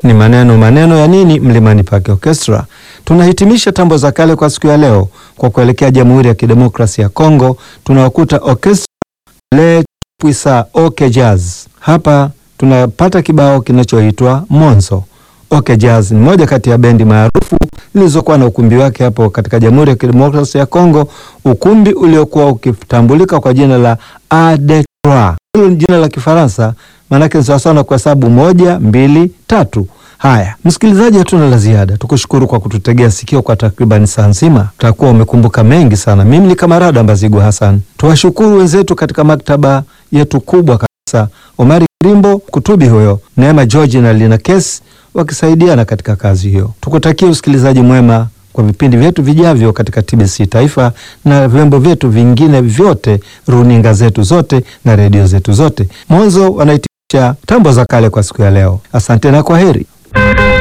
ni maneno maneno ya nini Mlimani Park Orchestra. Tunahitimisha tambo za kale kwa siku ya leo kwa kuelekea Jamhuri ya Kidemokrasia ya Kongo, tunawakuta orchestra Le Puisa Oke Jazz. Hapa tunapata kibao kinachoitwa Monzo. Oke Jazz ni moja kati ya bendi maarufu zilizokuwa na ukumbi wake hapo katika Jamhuri ya Kidemokrasia ya Kongo, ukumbi uliokuwa ukitambulika kwa jina la Adetroit. Hilo ni jina la Kifaransa, maanake ni sawasawa na kuhesabu moja, mbili, tatu. Haya, msikilizaji, hatuna la ziada, tukushukuru kwa kututegea sikio kwa takriban saa nzima. Utakuwa umekumbuka mengi sana. Mimi ni Kamarada Mbazigu Hassan. Tuwashukuru wenzetu katika maktaba yetu kubwa kabisa, Omari Rimbo kutubi huyo, Neema George na Lina Kesi wakisaidiana katika kazi hiyo. Tukutakie usikilizaji mwema kwa vipindi vyetu vijavyo katika TBC Taifa na vyombo vyetu vingine vyote, runinga zetu zote na redio zetu zote. Mwanzo wanaitisha tambo za kale kwa siku ya leo. Asante na kwa heri.